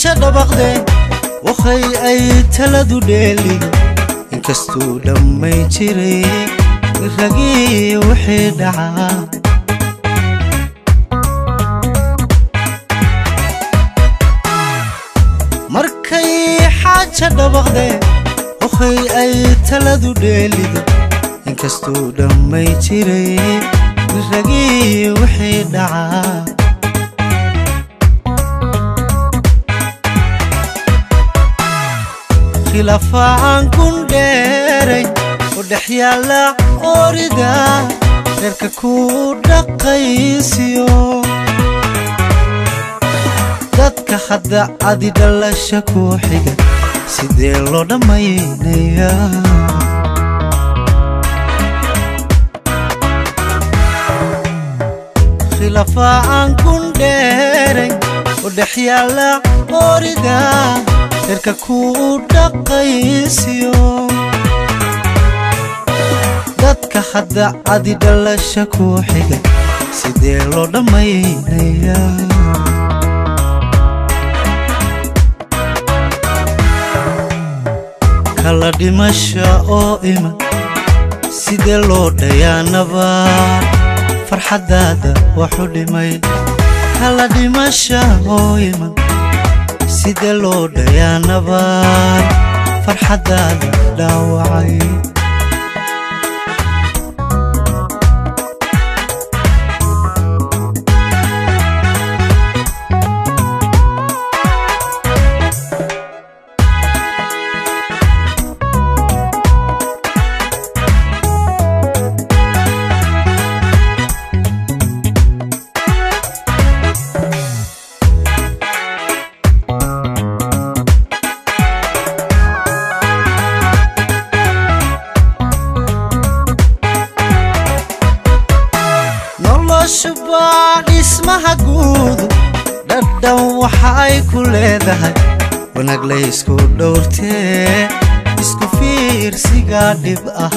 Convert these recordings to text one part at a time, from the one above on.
xaaja dhabaqde wakhay ay taladu dheelin inkastuu dhammay jiray ragii wixii dhacaa markay xaaja dhabaqde wakhay ay taladu dheelid inkastuu dhammay jiray ragii wixii dhacaa khilaafaan kun dheeray oo dhex yaalla orida reerka ku dhaqaysiyo dadka hadda adi dhalasha ku xiga sidee loo dhammaynayaa khilaafaan kun dheeray oo dhex yaalla orida reerka ku dhaqaysiyo dadka hadda adi dhalasha ku xiga sidee loo dhammaynayaa kala dhimasha oo iman sidee loo dhayaa nabaad farxaddaada waxu dhimay kala dhimasha oo iman sidee loo dhayaa nabaad farxaddaada dhaawacay noloshubaa dhismaha guudu dhadhan waxa ay ku leedahay wanaag laysku dhowrtee isku fiirsigaa dhib ah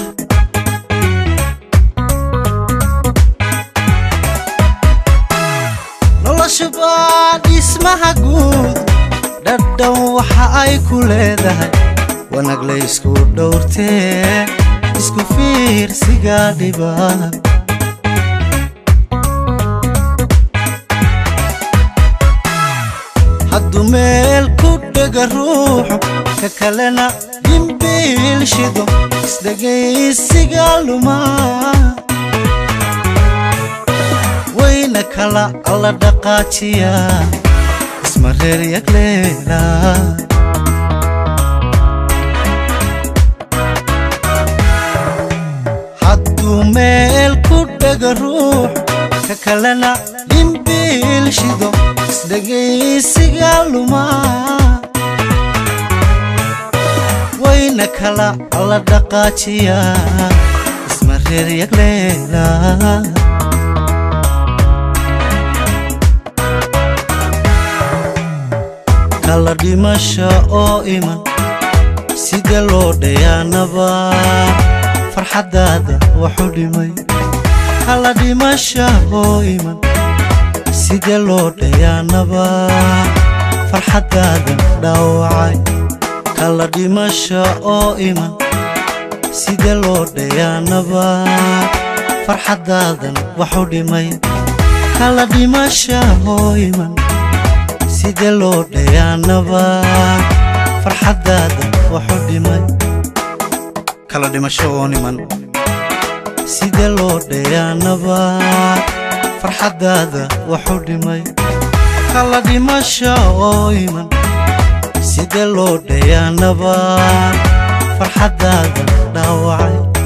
noloshubaa dhismaha guudu dhadhan waxa ay ku leedahay wanaag laysku dhowrtee isku fiirsigaa dhib ah hadduu meel ku dhega ruuxu ka kalena dhimbiil shido isdhegaysiga lumaa wayna kala alla dhaqaajiyaa isma reer yagleela hadduu meel ku dhega ruux ka kalena dhimbiil shido isdhegaysiga lumaa wayna kala alla dhaqaajiyaa isma reer yagleela kala dhimasha oo iman sidee loo dhayaa nabaad farxaddaada waxu dhimay kala dhimasha oo iman sidee loo dhayaa nabaad farxaddaada dhaawacay kala dhimasha oo iman sidee loo dhayaa nabaad farxaddaadan waxu dhimay kala dhimasha oo iman sidee loo dhayaa nabaad farxaddaada waxu dhimay kala dhimasho oo niman sidee loo dhayaa nabaad farxaddaada waxu dhimay kala dhimasha oo iman sidee loo dhayaa nabaad farxaddaada dhaawacay